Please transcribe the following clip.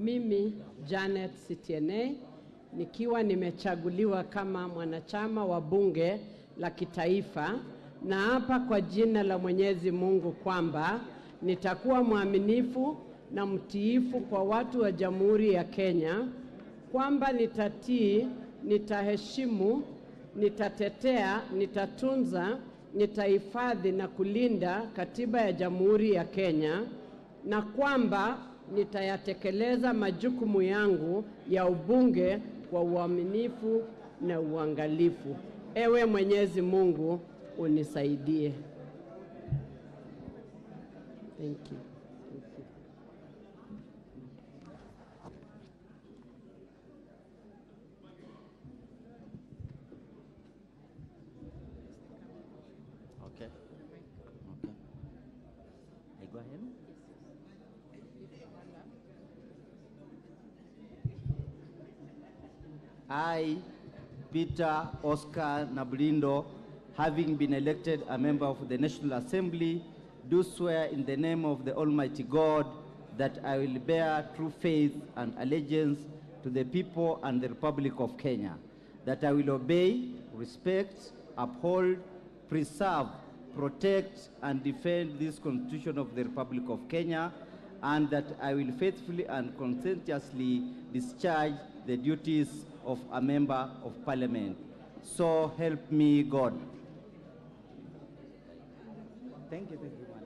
Mimi Janet Sitiene nikiwa nimechaguliwa kama mwanachama wa bunge la kitaifa, na hapa kwa jina la Mwenyezi Mungu kwamba nitakuwa mwaminifu na mtiifu kwa watu wa Jamhuri ya Kenya, kwamba nitatii, nitaheshimu, nitatetea, nitatunza, nitahifadhi na kulinda katiba ya Jamhuri ya Kenya na kwamba nitayatekeleza majukumu yangu ya ubunge kwa uaminifu na uangalifu. Ewe Mwenyezi Mungu unisaidie. Thank you. Thank you. Okay. Okay. I go ahead. I, Peter Oscar Nablindo, having been elected a member of the National Assembly, do swear in the name of the Almighty God that I will bear true faith and allegiance to the people and the Republic of Kenya, that I will obey, respect, uphold, preserve, protect, and defend this Constitution of the Republic of Kenya, and that I will faithfully and conscientiously discharge the duties of a member of parliament. So help me God. Thank you, thank you.